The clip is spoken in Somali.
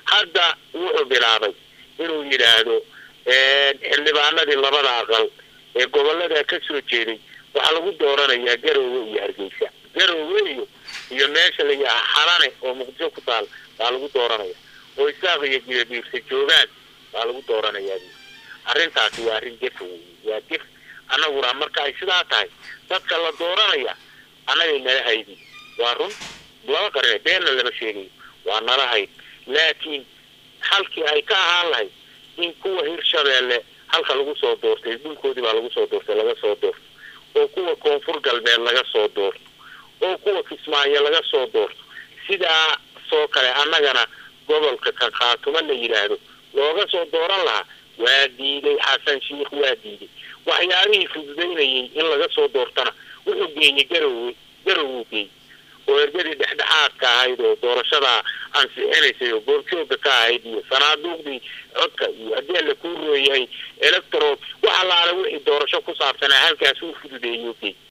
hadda wuxuu bilaabay inuu yidhaahdo xildhibaanadii labada aqal ee gobolada ka soo jeeday waxaa lagu dooranayaa garoowe iyo hargeysa garoowe iyo iyo meesha la yidhaha xalane oo muqdisho ku taal baa lagu dooranaya oo isaaq iyo jibabiirsa joogaan baa lagu dooranayaa arrintaasi waa arrin gefa wey waa gef annaguna marka ay sidaa tahay dadka la dooranaya annagay nala haydi waa run laba qarine beenna lama sheegayo waa nala hayd laakiin halkii ay ka ahaan lahayd in kuwa hirshabeelle halka lagu soo doortay dhulkoodii baa lagu soo doortay laga soo doorto oo kuwa koonfur galbeed laga soo doorto oo kuwa kismaayo laga soo doorto sidaa soo kale annagana gobolka kan khaatuma la yidhaahdo looga soo dooran lahaa waa diiday xasan sheikh waa diiday waxyaabihii fududaynayay in laga soo doortana wuxuu geeyey garowe garowuu geeyey oo ergadii dhexdhexaadka ahayd oo doorashadaa ansixinaysay oo goorjooga ka ahayd iyo sanaaduuqdii codka iyo haddii alla kuu rooyahay electro wax allaale wixii doorasho ku saabsanaa halkaas uu fududeeyey geey